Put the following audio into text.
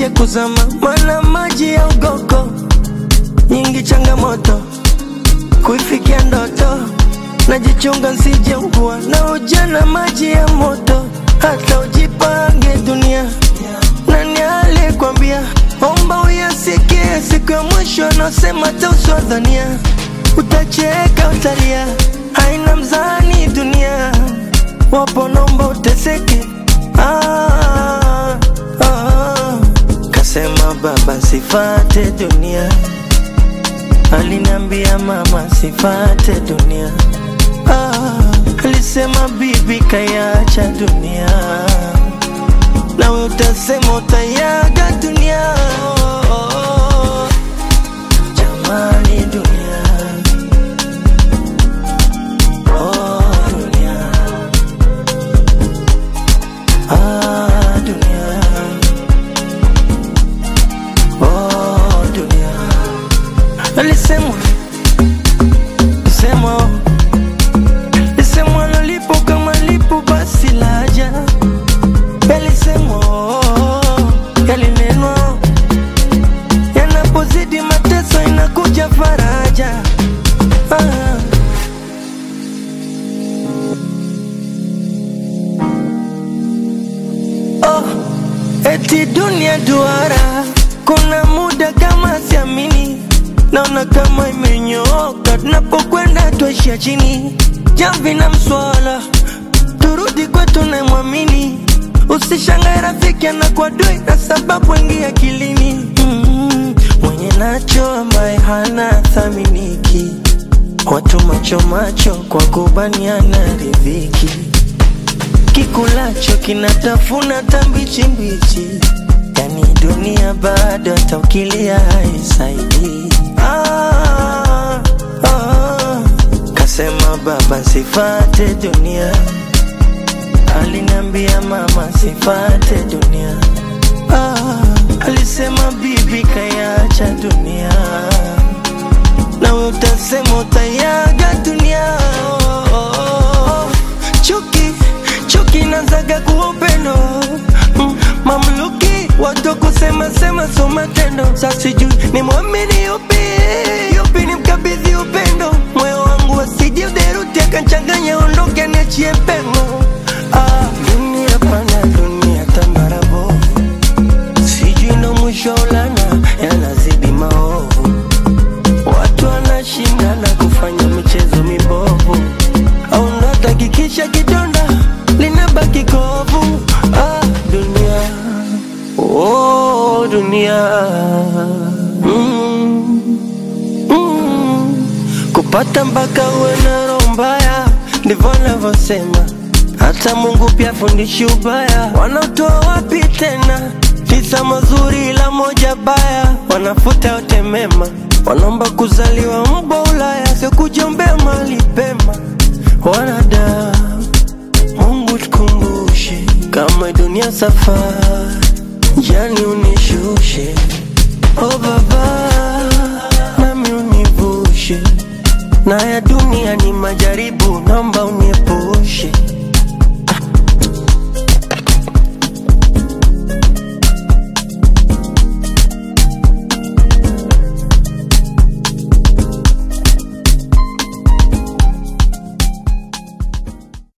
nisije kuzama, mana maji ya ugoko nyingi changamoto kuifikia ndoto, najichunga nsije ugua na ujana maji ya moto, hata ujipange dunia. Nani alikwambia? Omba uyasikie siku ya mwisho, anasema tauswadhania, utacheka utalia, haina mzani dunia, wapo nomba uteseke. Ah, ah, kasema baba sifate dunia Aliniambia mama sifate dunia ah, alisema bibi kayacha dunia, nawe utasema utayaga dunia. Jamani dunia, oh dunia, ah dunia, oh dunia alisemwa semwa lisemwa lolipo kama lipo basi laja yalisemwa yalinenwa yanapozidi mateso inakuja faraja ah. oh, eti dunia duara kuna muda kama siamini naona kama imenyooka, tunapokwenda tuishia chini. Jamvi na mswala, turudi kwetu na mwamini. Usishangae rafiki anakuwa dui na sababu wengi akilini. Mm, mwenye nacho ambaye hana thaminiki, watu macho macho kwa kubaniana riziki, kikulacho kinatafuna tambichi mbichi yani dunia bado hata ukilia haisaidii. Ah, ah, kasema baba sifate dunia, aliniambia mama sifate dunia. Ah, alisema bibi kayacha dunia, nawe utasema utayaga dunia. Oh, oh, oh. Chuki chuki nazaga kuwa upendo mm, mamluki watu kusema sema so matendo. Sasa sijui ni mwamini yupi yupi ni mkabidhi upendo, moyo wangu asije uderuti akanchanganya, ondoke niachie pengo. Ah, dunia pana dunia tambarabo, sijui ndo mwisho ulana yanazidi maovu, watu wanashindana kufanya michezo mibovu, au ndo atakikisha kidonda linabaki kovu. Ah, dunia Oh dunia mm, mm, kupata mpaka uwe na roho mbaya, ndivyo navyosema. Hata Mungu pia fundishi ubaya, wanaotoa wapi tena? Tisa mazuri ila moja baya, wanafuta yote mema, wanaomba kuzaliwa mbwa Ulaya, sio kujiombea mali pema. Wanadamu, Mungu tukumbushe, kama dunia safari jani unishushe, oh baba, nami univushe, na ya dunia ni majaribu, naomba uniepushe